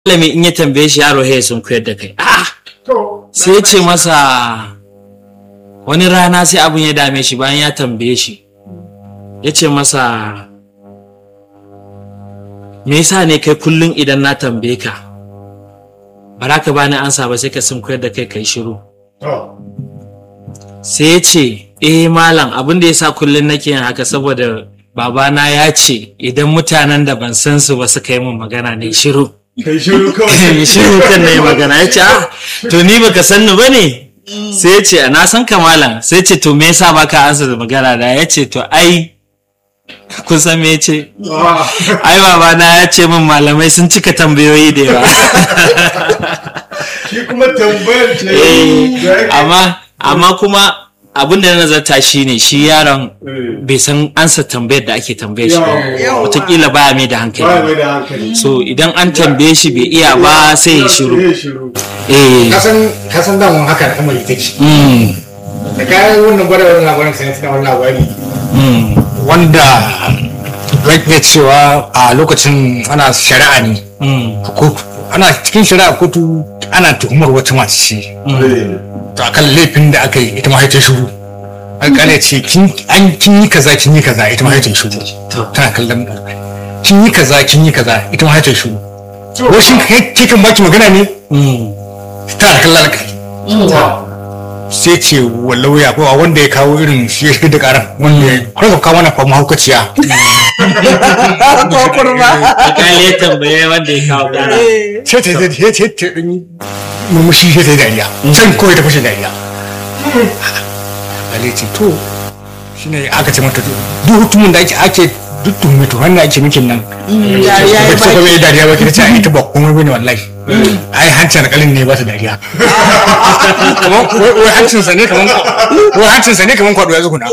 malami in ya tambaye shi yaro ya sun koyar da kai ah to sai ya ce masa wani rana sai abun ya dame shi bayan ya tambaye shi ya ce masa me yasa ne kai kullum idan na tambaye ka ba za ka bani ansa ba sai ka sun koyar da kai kai shiru to sai ya ce eh malam abin da yasa kullum nake yin haka saboda babana ya ce idan mutanen da ban san su ba suka yi min magana ne shiru kai shiru kawai shiru kan na yi magana ya ce ah to ni baka san ni bane sai ya ce na san ka malam sai ya ce to me yasa baka ansa da magana da ya ce to ai kun san me ya ce Ah, ai babana ya ce min malamai sun cika tambayoyi da yawa shi kuma tambayar ce Eh, da yake- amma amma kuma abin da na nazarta shi ne shi yaron Eh, bai san ansa tambayar da ake tambaye shi ba Yawa. wataƙila baya mai da ba hankali mai da hankali so idan an tambaye shi bai iya ba sai ya shiru Sai ya shiru eh kasan kasan damun haka al'amari take mm, da kayan wannan gwada wannan labarin sai na wannan labari mm, wanda zan iya cewa a lokacin ana shari'a ne mm, a kotu ana cikin shari'a kotu ana tuhumar wata mace ce Eh, to akan laifin da aka yi ita ma sai ta shiru alƙali ya ce kin an kin yi kaza kin yi kaza ita ma sai ta shiru To. tana kallon alƙali kin yi kaza kin yi kaza ita ma sai ta shiru to, ko shin kai ke kan baki magana ne mm. tana kallon alƙali sai ce wa lauya ko a wanda ya kawo irin shi ya shiga da karan wanda ya kwarka kawo mana fa mahaukaciya ko kurma alƙali ya tambaye wanda ya kawo ƙara sai ta sai ta sai ta ɗan yi murmushi sai ta yi dariya sai kawai ta fashe dariya alƙali ce to shine aka ce mata duk hutumin da ake ake duk tuhume to wanda ake mikin nan dariya ya ba ta bai dariya ba ki ce ai ita ba komai bane wallahi ai hancin alƙalin ne ba ta dariya Kaman- wai wai hancinsa ne kaman wai hancinsa ne kaman kwaɗo ya zuguna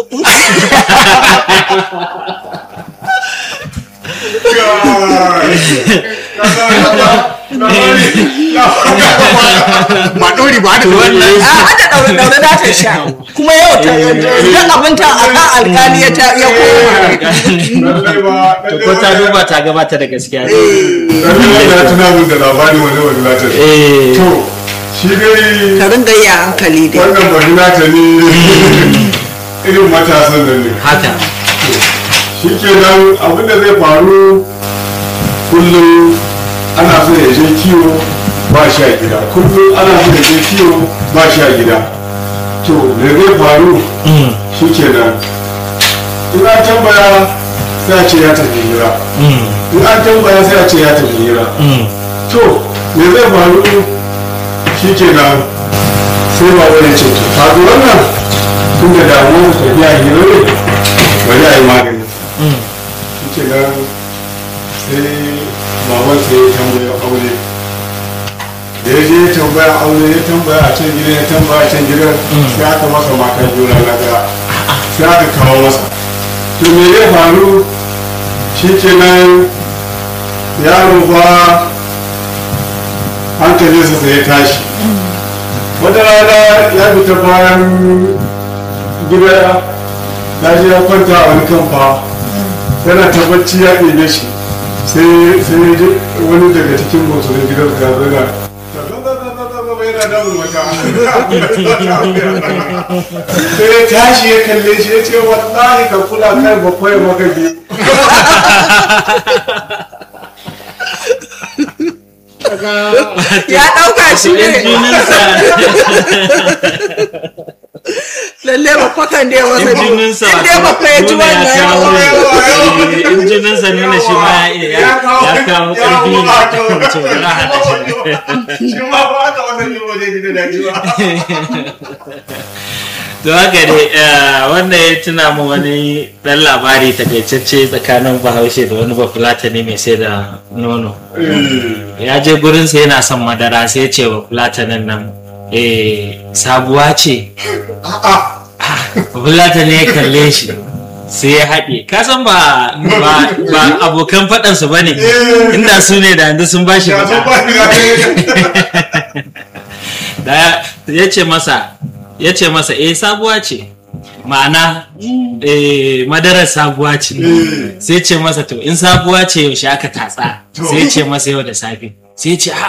ba ɗori ba da a hada daure daure da ta sha kuma yau ta duk abin ta a kan alkali ya ta- ya koma ko ta duba ta gabata da gaskiya ne ya tuna min da labarin wani wani lata eh to shi dai ka ringa yi a hankali dai wannan wani lata ne irin matasan nan ne haka shi ke nan abinda zai faru kullum ana so ya je kiwo ba shi a gida kullum ana so ya je kiwo ba shi a gida to me zai faru Mm, shi ke nan in an tambaya sai a ce ya tafi hira mm, in an tambaya sai a ce ya tafi hira mm. to me zai faru shi ke nan sai ba wani ce to faru wannan tun da damuwar tafiya hira ne bari a yi magani Mm. shi ke nan sai baban sai ya tambaya aure da ya je ya tambaya aure ya tambaya a can gidan ya tambaya a can gidan sai aka masa mata juna na daya sai aka kawo masa to me ya faru shi ke nan yaro ba hankalinsa sai ya tashi wata rana ya fita bayan gida ya je ya kwanta a wani kamfa yana ta bacci ya ɗebe shi sai sai ya ji wani daga cikin musulun gidan ya zana yana damun mata sai ya tashi ya kalle shi ya ce wallahi ka kula kai bakwai maka biyu ya ɗauka shi Yan ne jininsa lalle ba kwakan da ya wasa yan jininsa in dai ba ka ji nuna ya wannan kawo yawa, eh, yan jininsa nuna shi ma ya ya kawo ƙarfi ne to bari a haɗa shi shi ma ba ka wannan yi waje gida da ba to haka ne eh, wannan ya tuna mu wani ɗan labari takaitacce tsakanin bahaushe da wani bafulatani mai sai da nono ya je gurinsa yana son madara sai ya ce wa fulatanin nan eh sabuwa ce fulatanin ya kalle shi sai ya haɗe ka san ba ba ba abokan faɗansu ba ne inda su ne da yanzu sun ba shi ya zo ba faɗa ni ga da ya ce masa ya ce masa eh sabuwa ce ma'ana eh, madarar sabuwa ce sai ce masa to in sabuwa ce yaushe aka tatsa sai ce masa yau da safe sai ya ce "Ah,